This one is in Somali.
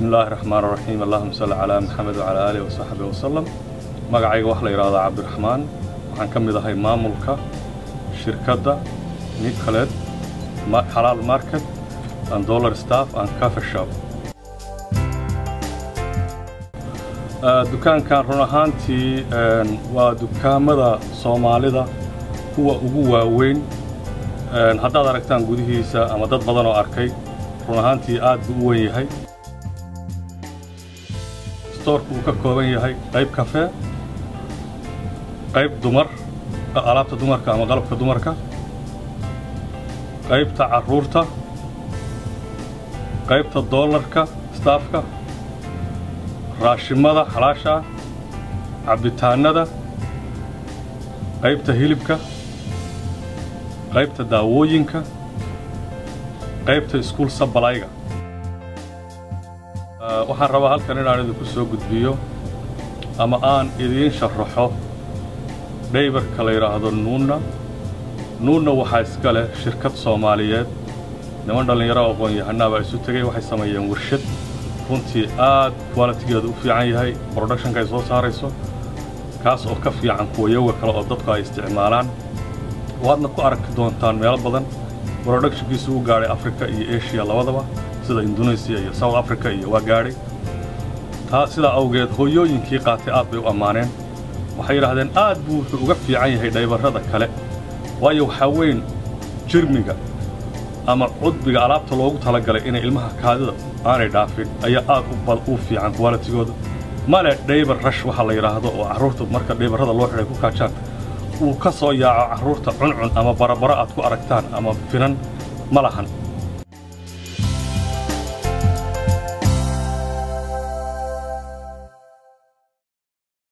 bismillaahi raxmaan raxiim allahuma salli calaa maxamed wacalaa aalihi wasaxbi wasalam magacayga waxaa la yidhahdaa cabdiraxmaan waxaan ka mid ahay maamulka shirkadda nicolet xalaal market and dollar staff and cafe shop dukaankan run ahaantii waa dukaamada soomaalida kuwa ugu waaweyn haddaad aragtaan gudihiisa ama dad badan oo arkay run ahaantii aad buu u wen yahay stoorku uu ka kooban yahay qayb kafee qayb dumar alaabta dumarka ama qalabka dumarka qaybta carruurta qaybta doolarka staafka raashimada xalaasha ah cabbitaannada qaybta hilibka qaybta daawooyinka qaybta iskuul sabalayga waxaan rabaa halkan inaan idinku soo gudbiyo ama aan idiin sharaxo dhaybarka la yidhaahdo nuunna nuunna waxaa iska leh shirkad soomaaliyeed niman dhallinyaro aqoon-yahanaa baa isu tegey waxay sameeyeen warshad runtii aad kwalitigeedu u fiican yahay broductionka ay soo saarayso kaas oo ka fiican kuwa yoga kale oo dadku ay isticmaalaan waadna ku arki doontaan meelo badan broductionkiisu u gaadhay africa iyo eshiya labadaba sida indonesiya iyo south africa iyo waa gaadhay taa sidaa awgeed hooyooyinkii qaatay aad bay u ammaaneen waxay yidhaahdeen aad buu wuxuu uga fiican yahay dhaybarrada kale waayo waxaa weyn jirmiga ama cudbiga alaabta loogu talagalay inay ilmaha kaadida aanay dhaafin ayaa aad u fiican kwalitigooda male dhaybar rash waxaa la yidhaahdo oo carruurta marka dhaybarrada loo xidhay ku kaajaan uu ka soo yaaco carruurta cuncun ama barabaro aad ku aragtaan ama finan ma lahan